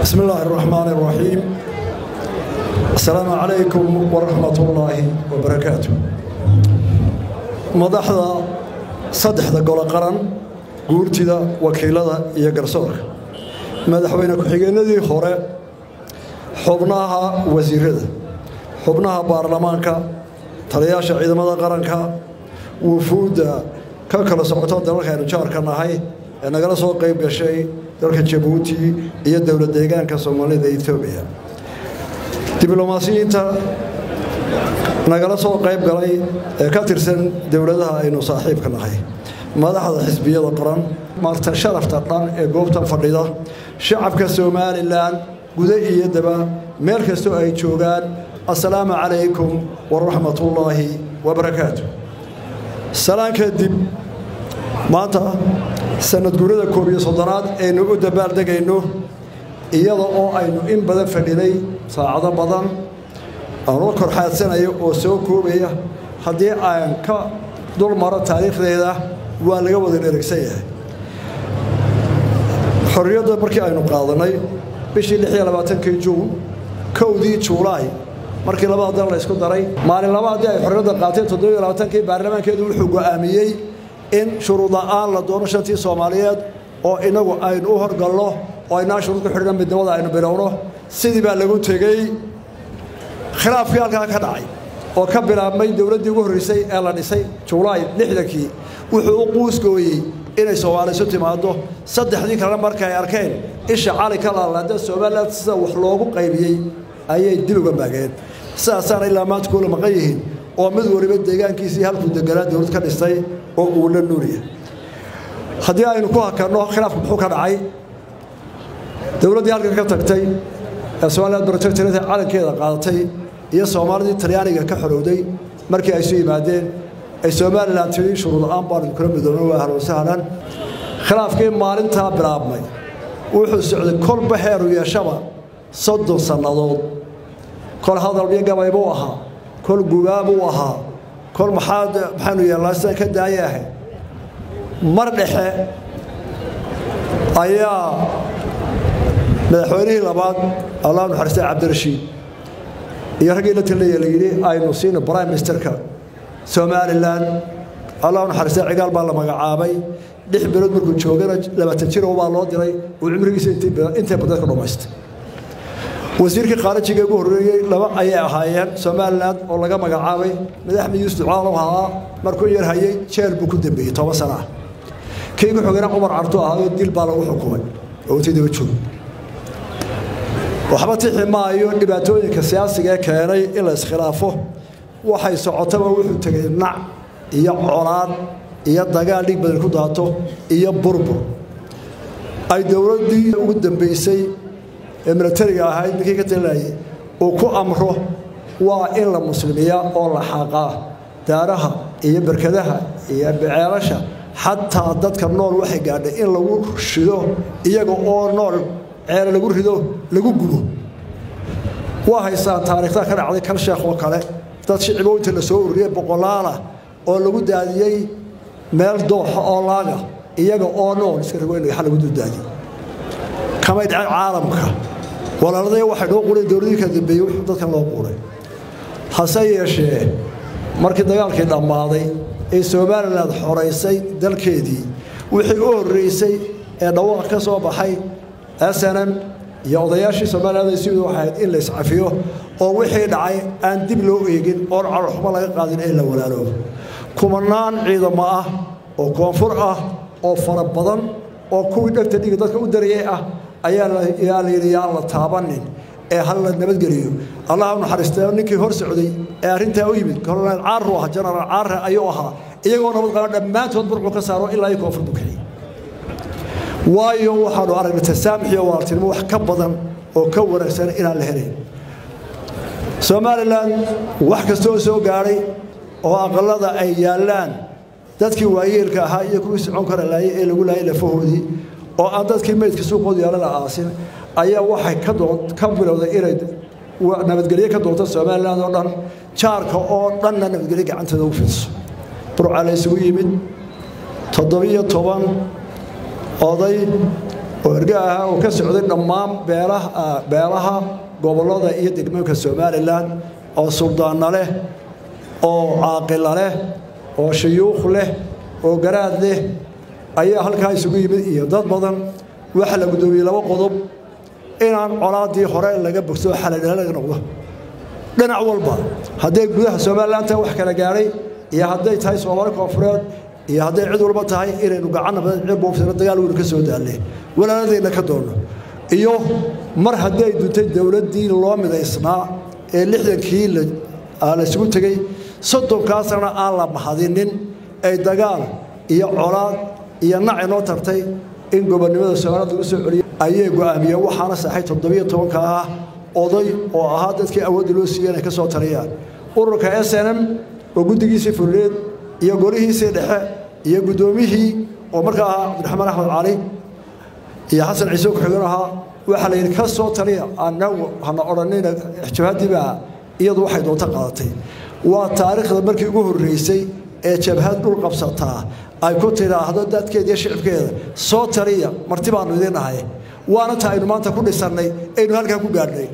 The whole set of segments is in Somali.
بسم الله الرحمن الرحيم السلام عليكم ورحمة الله وبركاته madaxda saddexda golo qaran guurtida wakiilada iyo garsoorka madaxweyne ku-xigeenadii hore xubnaha wasiirada xubnaha baarlamaanka taliyaasha ciidamada qaranka wufuudda ka kala socoto dalalka aynu jaarka nahay ee nagala soo qayb gashay dalka jabuuti iyo dowlad deegaanka soomaalida etoobiya diblomaasiyiinta nagala soo qayb galay ee ka tirsan dowladaha aynu saaxiibka nahay madaxda xisbiyada qaran marta sharafta dhan ee goobtan fadhida shacabka somalilan guda iyo daba meel kastoo ay joogaan assalaamu calaykum waraxmatullaahi wabarakaatu salaan kadib maanta sanadguurada koob iyo soddonaad aynu u dabaaldegayno iyada oo aynu in badan fadhinay saacado badan aanula korxaadsanayo oo soo koobaya haddii aan ka dul maro taariikhdeeda waa laga wada dheragsan yahay xorriyadda markii aynu qaadanay bishii lix iyo labaatankii juun kowdii juulaay markii labada dal la ysku daray maalin laba haddii ay xorriyadda qaateen toddobiyo labaatankii baarlamaankeedu wuxuu go'aamiyey in shuruud la'aan la doono shantii soomaaliyeed oo inagu aynu u horgalno oo aynaa shuruud ku xidhna midnimada aynu bilowno sidii baa lagu tegey khilaafkii halkaa ka dhacay oo ka bilaabmay dowladdii ugu horreysay ee la dhisay julaay lixdankii wuxuu u quusgooyey inay soomaali isu timaaddo saddexdii kalena markay arkeen isha cali ka laalaada somalilan sida wax loogu qaybiyey ayay dib uga maageen sidaasaana ilaa maanta kuula maqan yihiin oo mid waliba deegaankiisii halkuu deganaa dowlad ka dhistay oo uu la nuuriya haddii aynu ku hakanno khilaafku muxuu ka dhacay dowladdii halkan ka tagtay ee somaliland protectorate calankeeda qaadatay iyo soomaalidii talyaaniga ka xorowday markii ay isu yimaadeen ay somalilan tidhi shuruud la'aan baanu kula midoobna waa ahlan sahlan khilaafkii maalintaa bilaabmay wuxuu socday kolba heeru yeeshaba soddon sannadood kol hadalbiyo gabay buu ahaa kol gubaabuu ahaa kol maxaad maxaanu yeelnaa sida ka daaya ahayd mar dhexe ayaa madaxweynihii labaad allah naxariistay cabdirashiid iyo raggii la talinaya la yidhi aynu siino prime ministerka somalilan allah naxariistay cigaal baa la magacaabay lix bilood markuu joogana labaatan jiro baa loo diray uu cimrigiisa intay badan ka dhammaystay wasiirkii khaarijiga ugu horreeyey laba ayay ahaayeen somalilan oo laga magacaabay madaxmed yuusuf ducaalow ahaa markuu yar hayay jeel buu ku dambeeyey toban sana ah kii ku xogana cumar cartu ahaayoo dil baa lagu xukumay oo intii daba joog waxba tixi maayo dhibaatooyinka siyaasiga ee keenay in la iskhilaafo waxay socotaba wuxuu tegay nac iyo colaad iyo dagaal dhig badan ku daato iyo burbur ay dowladdii ugu dambaysay ee milatariga ahayd ninkii ka talinayay uu ku amro waa in la muslimiyaa oo la xaaqaa daaraha iyo berkadaha iyo beceelasha xataa dadka nool waxay gaadhay in lagu shido iyaga oo nool ceele lagu rido lagu gubo waa haystaan taariikhda ka dhacday kal sheekh oo kale dad shicibooyinta la soo ururiyey boqolaalah oo lagu daadiyey meel dooxa oo laaga iyaga oo nool iska rago in dhagaxa lagu duldaadiyey kamay dhacen caalamka walaaladaya waxay noo qureen dowladii ka dambeeyey wuxuu dadkan loo quuray hase yeeshee markii dagaalkii dhammaaday ee somalilan xoraysay dalkeedii wixii u horreysay ee dhawaaq ka soo baxay snm iyo odayaashii somalilan si waxay ahayd in la iscafiyo oo wixii dhacay aan dib loo eegin oon calolxumo laga qaadin ee la walaaloobo kumanaan ciidamo ah oo koonfur ah oo fara badan oo kuwii dhegta dhiga dadka u darayay ah ayaa la yidhi yaan la taabanin ee hal la nabadgeliyo allah u naxariistay ninkii hor socday ee arrintaa u yimid kolonel caarru ah jenaraal caarre ayuu ahaa iyagoo nabad qaba dhammaantood burcuu ka saaro ilaa iyo koonfur buu kiciyey waayo waxaanu aragnay tasaamux iyo walaaltinimo wax ka badan oo ka wanaagsan inaan la helayn somalilan wax kastooo soo gaadhay oo aqalada ay yaallaan dadkii waayeelka ahaa iyo kuwii socon kara laayay ee lagu laayay lafahoodii oo aan dadkii meydka suuqooda yaalana aasin ayaa waxay ka bilowday inay nabadgelye ka doonto somalilan oo dhan jaarka oo dhanna nabadgelye gacanteeda ugu fidiso burca la isugu yimid toddobiyo toban oday oo erga ahaa oo ka socday dhammaan beelaha gobollada iyo degmooyinka somalilan oo suldaanna leh oo caaqila leh oo shuyuukh leh oo garaad leh ayaa halkaa isugu yimid iyo dad badan waxaa la guddoomiyey laba qodob inaan colaaddii hore laga bogso xaladhala laga noqdo dhinac walba hadday gudaha somalilan tahay wax kala gaadhay iyo hadday tahay soomaali koonfureed iyo hadday cid walba tahay inaynu gacanna badan cirbuufsano dagaal weynu ka soo daalle walaaladeenna ka doonno iyo mar hadday duntay dowladdii loo midaysnaa ee lixdankii laysugu tegey soddonkaasna aan la mahadinin ay dagaal iyo colaad iyo nac inoo tartay in gobonnimada soomaalida lagu soo celiyo ayay go'aamiyeen waxaana saxay toddobiyo tobanka ah oday oo ahaa dadkii awoodda loo siiyey inay ka soo taliyaan ururka s n m oo guddigiisii fulleed iyo golihiisii dhexe iyo guddoomihii oo markaa ahaa cabdiraxmaan axmed cali iyo xasan ciise ku-xigeen ahaa waxaa la yidhi ka soo taliya anagu hana odhanina jabhaddiibaa iyadu waxay doonto qaadatay waa taariikhda markii ugu horreysay ee jabhad dhul qabsataa ay ku tidhaahdo dadkeeda iyo shicibkeeda soo taliya marti baannu idiin ahay waana ta aynu maanta ku dhisannay aynu halkaa ku gaadhnay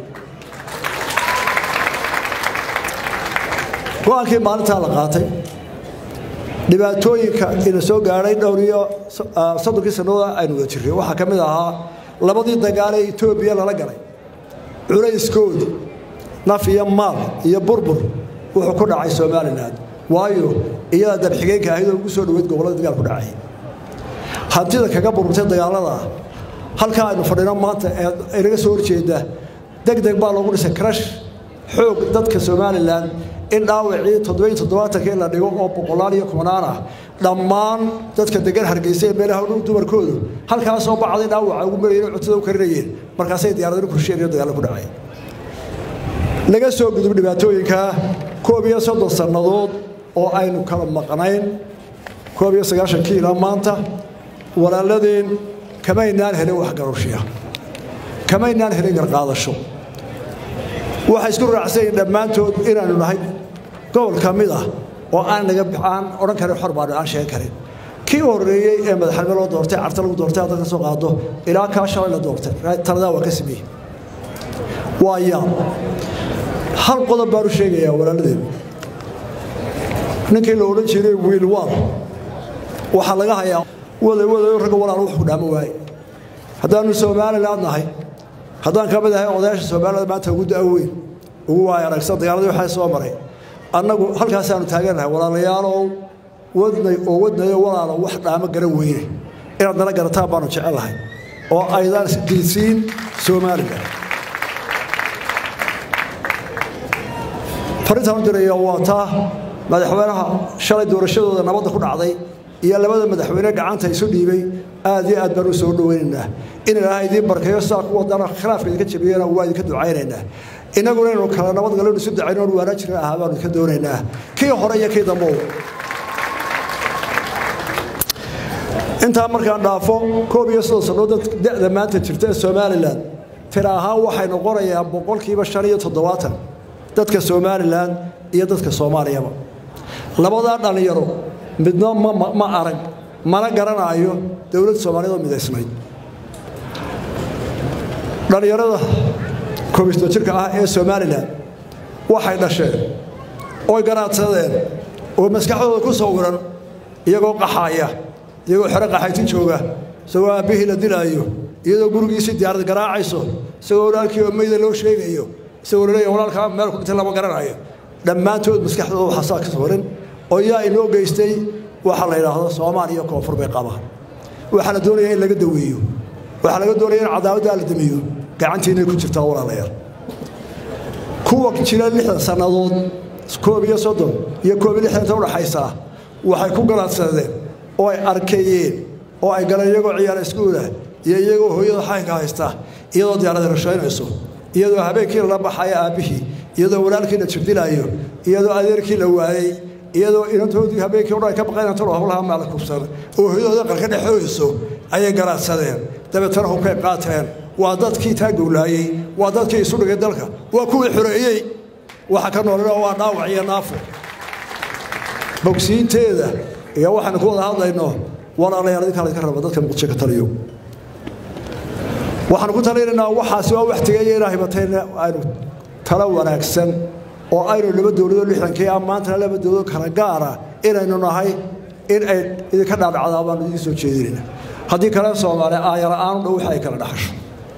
go-aankii maalintaa la qaatay dhibaatooyinka ina soo gaadhay dhowr iyo soddonkii sannadood aynu wada jirray waxaa ka mid ahaa labadii dagaal ee etoobiya lala galay culayskooda naf iyo maal iyo burbur wuxuu ku dhacay somalilan waayo iyada dabxigeenka ahayd oo ugu soo dhoweyd gobollada dagaal ku dhacay hantida kaga burburtay dagaalada halkaa aynu fadhino maanta ee inaga soo horjeeda deg deg baa loogu dhisay karash xoog dadka somalilan in dhaawacii toddobiyo toddobaatankii la dhigo oo boqolaal iyo kumanaan ah dhammaan dadka degan hargeysa ee meelaha dumarkoodu halkaasoo bacday dhaawaca ugu marayeen cuntada u karinayeen markaasay diyaaradinu kursheen iyo dagaalo ku dhacay laga soo gudub dhibaatooyinka koob iyo soddon sannadood oo aynu kala maqnayn koob iyo sagaashankii ilaa maanta walaaladeen kamaynaan helin waxgarowshiya kamaynaan helin garqaadasho waxay isku raacsanyiin dhammaantood inaanu nahay gobol ka mid ah oo aan naga aan odhan karin xor baanu aan sheegan karin kii horreeyey ee madaxnimo loo doortay carta lagu doortay hadda ka soo qaado ilaa kaa shalay la doortay taladaa waa ka sameeyey waa yaab hal qodob baanu sheegayaa walaaladeen ninkii la odhan jiray wiil waal waxaa laga hayaa waday wadayo ragga walaal wax ku dhaamo waaye haddaanu somaliland nahay haddaan ka mid ahay odayaasha soomaalida maanta ugu da-weyn ugu waay aragsan dagaaladii waxaa soo maray annagu halkaasaanu taagannahay walaalayaalow wadnay oo wadnayo walaalo wax dhaamo garan weyne inaad nala garataan baanu jecellahay oo aydaan isdiinsiin somalilan farintaan u diraya waa taa madaxweynaha shalay doorashadooda nabadda ku dhacday iyo labada madaxweyne gacanta isu dhiibay aad iyo aad baan u soo dhowaynaynaa in ilaaha idiin barkayo sidaa ku wadana khilaafka idinka jabiyana waa idinka ducaynaynaa innaguna inaynu kala nabadgalyo isu dacayno on waanaa jirin ahaa baanu idinka doonaynaa kii hore iyo kii dambow intaa markaan dhaafo koob iyo soddon sannadood da'da maanta jirta ee somalilan tira ahaan waxay noqonayaan boqolkiiba shan iyo toddobaatan dadka somalilan iyo dadka soomaaliyaba labadaa dhallinyaro midna ma arag mana garanaayo dowladda soomaaliyad oo midaysnayd dhallinyarada koobisto jirka ah ee somalilan waxay dhasheen oy garaadsadeen oo maskaxdooda ku sawiran iyagoo qaxaaya iyagoo xero qaxayti jooga isagoo aabbihii la dilaayo iyadoo gurigiisii diyaarad garaacayso isagoo walaalkii oo meyda loo sheegayo isagoo laleeya walaalkaa meel ku dhintay lama garanayo dhammaantood maskaxdooda waxaa saa ka sawiran oo yaa inoo geystay waxaa la yidhaahdo soomaaliya koonfur bay qabaan waxaa la doonaya in laga daweeyo waxaa laga doonaya in cadaawaddaa la damiyo gacantiinay ku jirtaa walaalayaal kuwa jira lixdan sannadood koob iyo soddon iyo koob iyo lixdanta udhaxaysaa waxay ku galaadsadeen oo ay arkeeyeen oo ay galeen iyagoo ciyaara iskuulah iyo iyagoo hooyada xaynka haysta iyadoo diyaarada rashaynayso iyadoo habeenkii lala baxaya aabbihii iyadoo walaalkii la jirdilaayo iyadoo adeerkii la waayey iyadoo inantoodii habeenkii odhan ka baqayn antalo hablaha maala kubsan oo hooyadooda qarka dhexooyso ayay garaadsadeen dabeetana hubkay qaateen waa dadkii taa gowlaayey waa dadkii isu dhigay dalka waa kuwii xoreeyey waxa ka noolana waa dhaawac iyo naafo bogsiinteeda iyo waxaanu ku wada hadlayno walaalayaal idinkaa laydinka raba dadka muqdisho ka taliyo waxaanu ku talinaynaa waxaasi waa wax tegaya inaa hibatayna aynu talo wanaagsan oo aynu laba dowladoo lixdankii ah maantana laba dowladoo kala gaara inaynu nahay in ay idinka dhaadhacdaa baanu idiin soo jeedinayna haddii kale soomaaliya aayala-aanu dhow waxa ay kala dhaxasho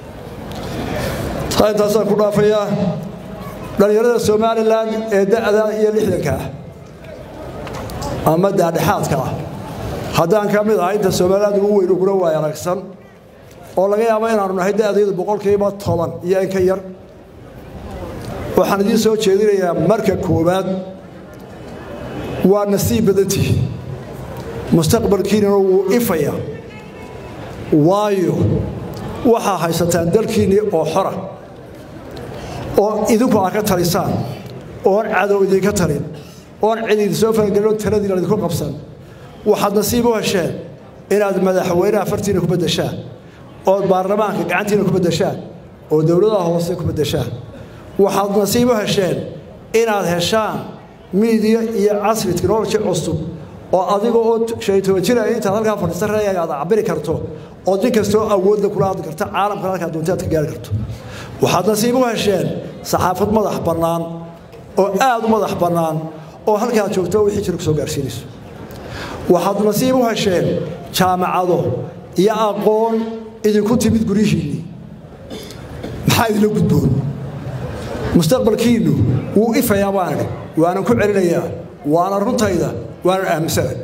taa intaasaan ku dhaafayaa dhallinyarada somalilan ee da'da iyo lixdanka ah ama daadhexaadka ah haddaan ka mid ahay inta somaliland ugu weyn uguna waay aragsan oo laga yaabo inaanu nahay da'daydu boqolkiiba toban iyo in ka yar waxaan idiin soo jeedinayaa marka koowaad waa nasiib badantihi mustaqbalkiinana wuu ifaya waayo waxaa haysataan dalkiinnii oo xora oo idinku aad ka talisaan oon cadow idinka talin oon cid idin soo faragelin oon taladiina idinku qabsan waxaad nasiib u hesheen inaad madaxweynaha fartiina ku beddeshaan ood baarlamaanka gacantiina ku beddeshaan oo dowladaha hoose ku beddeshaan waxaad nasiib u hesheen inaad heshaan miidiya iyo casri technology cusub oo adiga oo shaytoba jira intaad halkaa fadhiista reegaga aad cabiri karto oo nin kastoo awoodla kula hadli karta caalamkana halkaa doonta aad ka gaari karto waxaad nasiib u hesheen saxaafad madax bannaan oo aad u madax bannaan oo halkaad joogto wixii jira ku soo gaarsiinayso waxaad nasiib u hesheen jaamacado iyo aqoon idinku timid guryihiinnii maxaa idinla gudboon mustaqbalkiinnu wuu ifayaa baan idhi waanan ku celinayaa waana runtayda waanan aaminsanay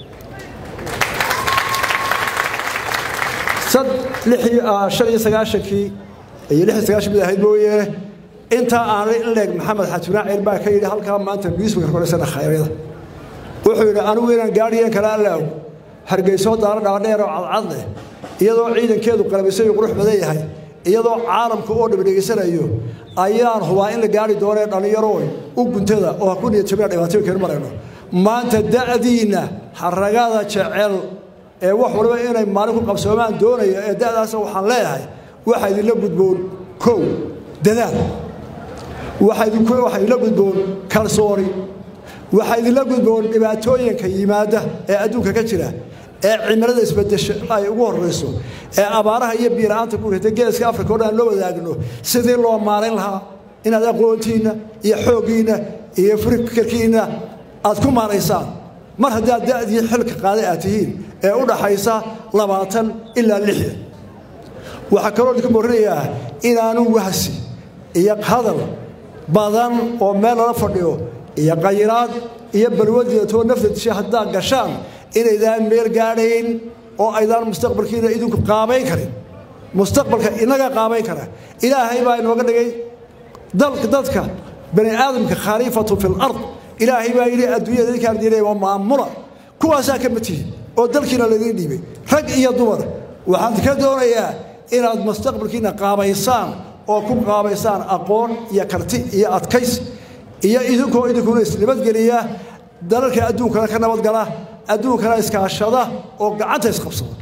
shan iyo sagaashankii iyo lix iyo sagaashan mid ahayd mooyeene intaa aanay in leeg maxamed xatunaa ceel baa ka yidhi halkaa maanta newsmaker koresana khayryada wuxuu yidhi anigu inaan gaadhiyan kala allaaw hargeysoo daaro dhaadheer oo cadcad leh iyadoo ciidankeedu qalabaysan iyo qurux badan yahay iyadoo caalamka oo dhaba dhegaysanayo ayaan hubaa in la gaari doonee dhallinyarooy u guntada oo ha ku niyad jabina dhibaatooyin keenu marayno maanta da'diinna haragada jecel ee wax waliba inay maalin ku qabsoomaan doonaya ee da'daasa waxaan leeyahay waxaa idinla gudboon kow dadaal waxaa idinla gudboon kalsooni waxaa idinla gudboon dhibaatooyinka yimaada ee adduunka ka jira ee cimilada isbedesho ay ugu horrayso ee abaaraha iyo biira'aanta ku ritay geeska afrika o dhan aan loo wadaagno sidii loo maarayn lahaa inaad aqoontiinna iyo xooggiinna iyo fikirkiinna aad ku maaraysaan mar haddaad da'dii xilka qaaday aad tihiin ee u dhaxaysa labaatan ilaa lixdan waxaa kaloo idinku morinayaa inaanu wahsi iyo hadal badan oo meel lala fadhiyo iyo qayiraad iyo balwadiidatoo nafta disha haddaad gashaan inaydaan meel gaadhayn oo aydaan mustaqbalkiina idinku qaabayn karin mustaqbalka inaga qaabayn kara ilaahay baa inooga dhigay dadka bani aadamka khaliifatu fi lard ilaahay baa yidhi adduunyada idinkaan diinay waa maamula kuwaasaa ka matihin oo dalkiina ladiin dhiibay rag iyo dumar waxaan ka doonayaa inaad mustaqbalkiina qaabaysaan oo ku qaabaysaan aqoon iyo karti iyo adkays iyo idinkoo idinkuna isnabadgeliya dalalka adduunkana ka nabadgala adduunkana iskaashada oo gacanta isqabsada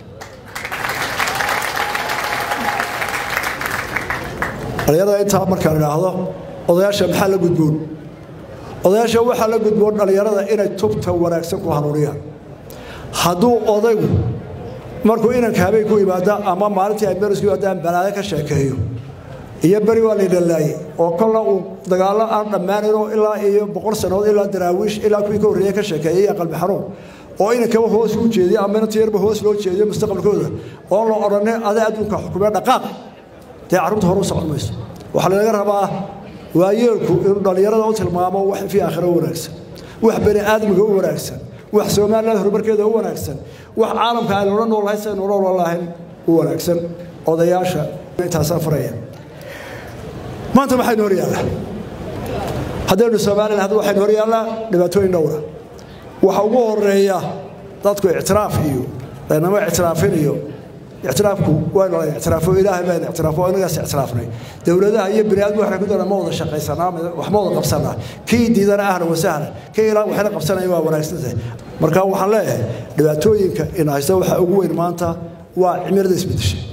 dhallinyarada intaa markaan idhaahdo odayaasha maxaa la gudboon odayaasha waxaa la gudboon dhallinyarada inay tubta wanaagsan ku hanuuniyaan hadduu odaygu markuu inanka habeen ku yimaada ama maalintii ay merisku yimaadaan balaayo ka sheekeeyo iyo beri waa laydhalaayey oo kolla uu dagaallo aan dhammaanaynoo ilaa iyo boqol sannadood ilaa daraawiish ilaa kuwii ka horreeye ka sheekeeyey iyo qalbi xanuun oo inankaba hoos u jeediyo ama inanta yarba hoos loo jeediyo mustaqbalkooda oon la odhanay adaa adduunka xukumee dhaqaaq dee carruurta hore u socon mayso waxaa lanaga rabaa waayeelku inuu dhallinyarada u tilmaamo wax fii aakhira u wanaagsan wax bani aadmiga u wanaagsan wax somaliland horumarkeeda u wanaagsan wax caalamka aynu la noolahay saynu la lahayn u wanaagsan odayaasha intaasaa faraya maanta maxaynu hor yaallaa haddaynu somalilan hadda waxaynu hor yaallaa dhibaatooyin dhowra waxa ugu horeeya dadku ictiraaf iyo laynama ictiraafin iyo ictiraafku waynu la ictiraafo ilaahay baan ictiraafo inagaas ictiraafnay dowladaha iyo bini aadmu waxay ku doonaa ma wada shaqaysanaa wax ma wada qabsanaa kii diidana ahlan wasahlan kii ilaa waxayna qabsanaya waa wanaagsantahay marka waxaan leeyahay dhibaatooyinka ina haysta waxa ugu weyn maanta waa cimilada isbedeshay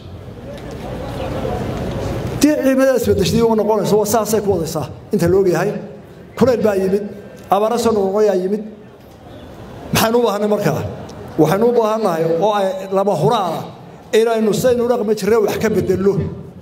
dii cimilada isbedeshay u noqonayso waa saasay ku wadaysaa inta la ogyahay kulayl baa yimid abaara soo noqnoqoyaa yimid maxaynu u baahanay markaa waxaynu u baahannahay oo ay lama huraana inaynu saynu dhaqmi jirre wax ka bedelno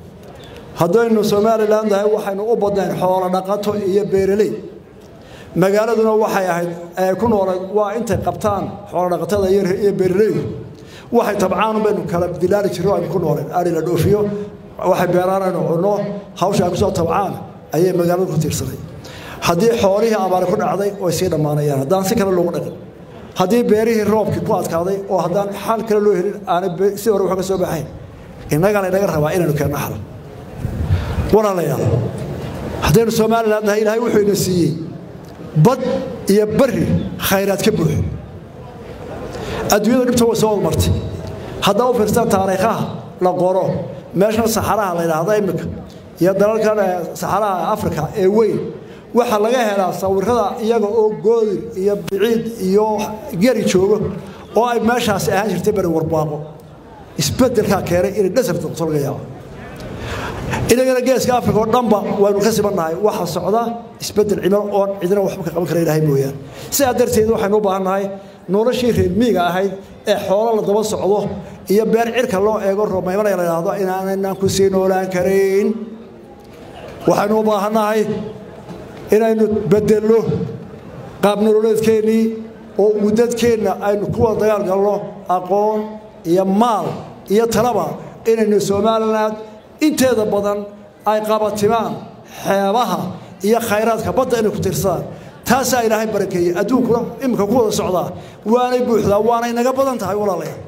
haddaynu somalilan tahay waxaynu u badnayn xoolo dhaqato iyo beeraley magaaladuna waxay ahayd ee ku noolayd waa intay qabtaan xoolo dhaqatada iyo beeraleydu waxay tabcaan baynu kala dilaali jirro aynu ku nooleen ari la dhoofiyo waxay beeraan aynu cunno hawsha ay kusoo tabcaan ayay magaaladu ku tiirsanay haddii xoolihii abaari ku dhacday way sii dhammaanayaan haddaan si kale loogu dhaqin haddii beerihii roobkii ku adkaaday oo haddaan xal kale loo helin aanay si hore wax ka soo baxayn innagana inaga rabaa inaynu keenno xal walaalayaal haddaynu somalilan nahay ilaahay wuxuu ina siiyey bad iyo bari khayraad ka buuxo adduunyada dhibta way soo wadmartay haddaa u fiirstaan taariikhaha la qoro meeshan saxaraha la yidhaahdo iminka iyo dalalkan saxaraha afrika ee weyn waxaa laga helaa sawirada iyaga oo goodir iyo biciid iyo geri joogo oo ay meeshaasi ahaan jirtay bari warbaaqo isbedelkaa keenay inay dhasarta noqoto laga yaabo inagana geeska afrika oo dhanba waynu ka sibannahay waxaa socda isbedel cimilo oon cidina waxba ka qaban kara ilaahay mooyaane sidaa darteed waxaynu u baahannahay noloshii reer miiga ahayd ee xoolo la daba socdo iyo beer cirka loo eego romaymanaya la yidhaahdo inaanaynan ku sii noolaan karayn waxaynu u baahannahay inaynu bedelno qaab nololeedkeennii oo mudadkeenna aynu ku wada dagaal galno aqoon iyo maal iyo talaba inaynu somalilan inteeda badan ay qabatimaan xeebaha iyo khayraadka badda inay ku tirsadaan taasaa ilaahay barakeeyey adduunkuna iminka ku wada socdaa waanay buuxdaa waanay naga badan tahay walaalayaal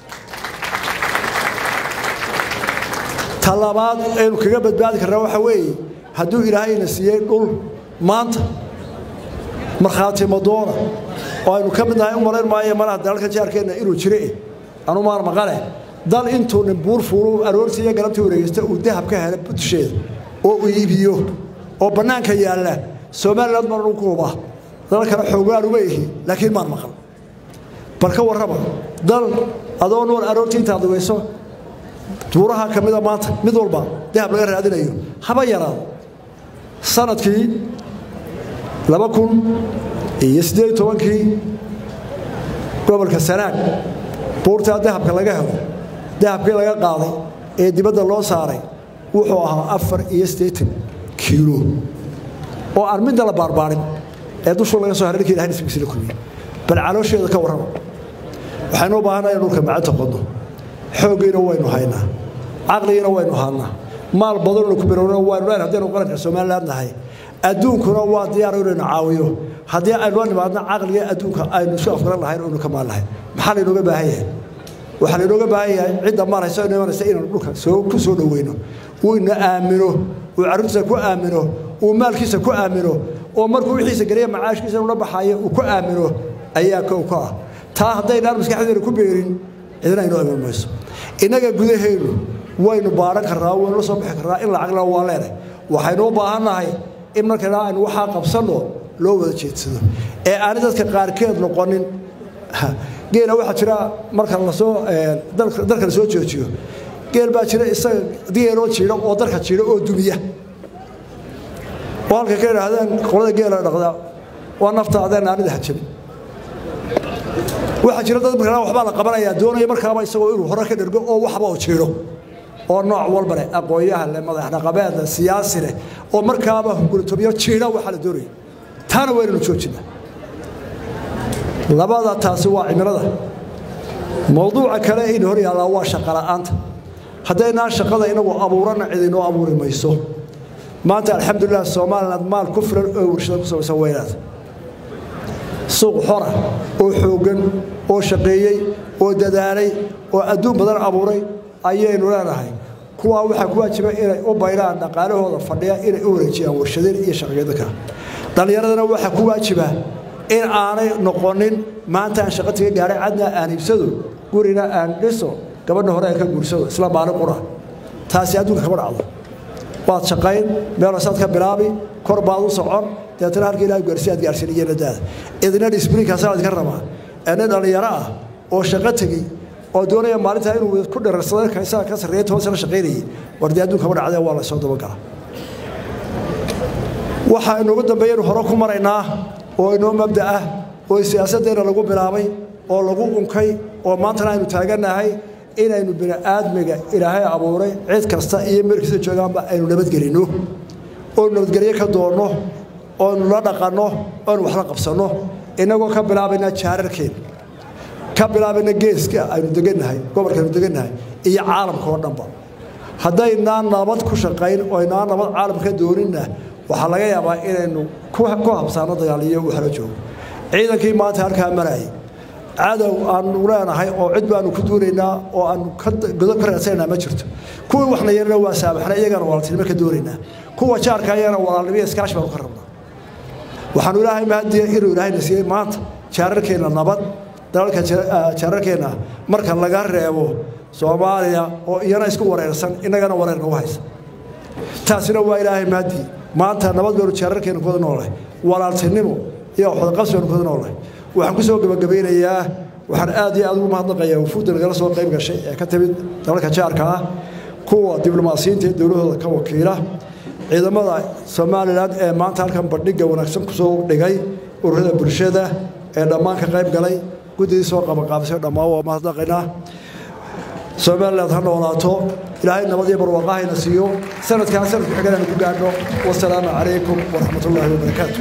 ta labaad aynu kaga badbaadi karnaa waxaa weeye hadduu ilaahayna siiyey dhul maanta markhaati madoona oo aynu ka mid nahay u malayn maayo malaha dalalka jaarkeenna inuu jire anu maan maqale dal intuu nin buur fuulu aroortii iyo galabtii wareegeysta uu dahab ka hela dusheeda oo uu iibiyo oo bannaanka yaalla somaliland maan ugu huba dal kale xoogaan uma ihi laakiin maan maqal bal ka warraba dal adoo nool aroortii intaad dugayso duuraha ka mida maanta mid walba dahab laga raadinayo haba yaraado sanadkii laba kun iyo siddeed iyo tobankii gobolka sanaag buurtaa dahabka laga helo dahabkii laga qaaday ee dibadda loo saaray wuxuu ahaa afar iyo siddeetan kiilo oo aan midna la baarbaarin ee dushuu laga soo haray ninkii ilahay nisbigiisi la kulmiyey bal caloosheeda ka warrama waxaynu u baahannahay in dhulka macanta qodno xooggiina waynu haynaa caqligiina waynu haannaa maal badanuna ku birowna waynu leyn haddaynu qaranka somaliland nahay adduunkuna waa diyaar inaynu caawiyo haddii aynu la nimaadno caqliga adduunka aynu isu afgaran lahayn oynu ka maal lahayn maxaa laynooga baahan yahay waxaa laynooga baahan yahay cidda maal hayso inu imanaysa inaynu dhulka soo ku soo dhoweyno uu ina aamino uu carruurtiisa ku aamino uu maalkiisa ku aamino oo markuu wixiisa geliya macaashkiisa inuu la baxaayo uu ku aamino ayaa kow ka ah taa haddaynaan maskaxdeena ku beerin cidina aynoo iman mayso innaga gudaheennu waynu baaran karnaa waynu la soo bixi karnaa in lacagna waa leenahay waxaynu u baahannahay in markana aynu waxaa qabsanno loo wada jeedsado ee aanay dadka qaarkeed noqonin geela waxaa jira marka lasoo dalka lasoo joojiyo geel baa jira isaga geeloo jiidha oo dalka jiidha oo dumiya oo halka ka idhaahdeen qolada geela dhaqdaa waa naftaadeen aanida hajabin waxaa jira dad markaa waxbaa la qabanayaa doonaya markaaba isagoo inuu hore ka dhergo oo waxba uu jiidho oo nooc walba leh aqoonyaha leh madax dhaqameed leh siyaasi leh oo markaaba hunguritobiyo jiidha waxaa la doonaya taana waynaynu joojinaa labada taasi waa cimilada mowduuca kale in hor yaallaa waa shaqola'aanta haddaynaan shaqada inagu abuurana cidinoo abuuri mayso maanta alxamdulilah somaliland maal ku filan oo warshada ku samaysan weynaad suuq xora oo xooggan oo shaqeeyey oo dadaalay oo adduun badan abuuray ayaynu leenahay kuwaa waxaa ku waajiba inay u baydhaan dhaqaalahooda fadhiya inay u wareejiyaan warshadeen iyo shaqeeyada kale dhallinyaradana waxaa ku waajiba in aanay noqonin maanta aan shaqo tiga gaaray cadna aan iibsado gurina aan dhiso gabadha hore aan ka guursado isla maalin qura taasi adduunka kama dhacdo waad shaqayn meelasaad ka bilaabi kor baad u socon deetana halka ilaah gaarsi aad gaarsiin iyo nadaada idina disbriinkaasaa idinka rabaa ee nin dhallinyaro ah oo shaqo tegey oo doonaya maalintaa inuu ku dhararsado kaysaa ka sarreeya toban sano shaqaynayay war dee adduunka kama dhacdee waa la soo dabagala waxaa inoogu dambeeyaynu hore ku maraynaa oo inoo mabda ah oo siyaasaddeena lagu bilaabay oo lagu unkay oo maantana aynu taagannahay inaynu bini aadmiga ilaahay abuuray cid kasta iyo meelkiisa joogaanba aynu nabadgelinno oonu nabadgelyo ka doonno oonu la dhaqanno oonu waxla qabsanno innagoo ka bilaabayna jaararkeena ka bilaabayna geeska aynu degannahay gobolka aynu degannahay iyo caalamka oo dhanba haddaynaan nabad ku shaqayn oo aynaan nabad caalamka dooninna waxaa laga yaabaa inaynu ku habsaano dagaaliyo waxla joogo ciidankii maanta halkaa marayay cadow aanu leenahay oo cid baanu ku duunaynaa oo aanu godob ka raadsananaa ma jirto kuwii waxna yarana waa saamaxna iyagana walaaltinimo ka doonaynaa kuwa jaarka ayagana walaalnimo iskaashi baanu ka rabnaa waxaanu ilaahay mahadiya inuu ilaahayna siiyey maanta jaararkeenna nabad dalalka jaararkeenna marka laga reebo soomaaliya oo iyana isku wareersan innagana wareer nagu haysa taasina waa ilaahay mahadiye maanta nabad baynu jaararkeenna kuwada noolahay walaaltinimo iyo waxwadaqabsi baynu kuwada noolahay waxaan ku soo gebagabaynayaa waxaan aad iyo aad ugu mahadnaqayaa wafuudda nagala soo qayb gashay ee ka timid dalalka jaarka ah kuwa diblomaasiyiinta ee dowladooda ka wakiila ciidamada somalilan ee maanta halkan bandhigga wanaagsan kusoo dhigay ururada bulshada ee dhammaan ka qayb galay guddidii soo qabaqaabisay dhammaan waa mahadnaqaynaa somaliland ha noolaato ilaahay nabad iyo barwaaqahayna siiyo sanadkaa sanadku xiganaanu ku gaadho wasalaamu calaykum waraxmat ullaahi wabarakaatu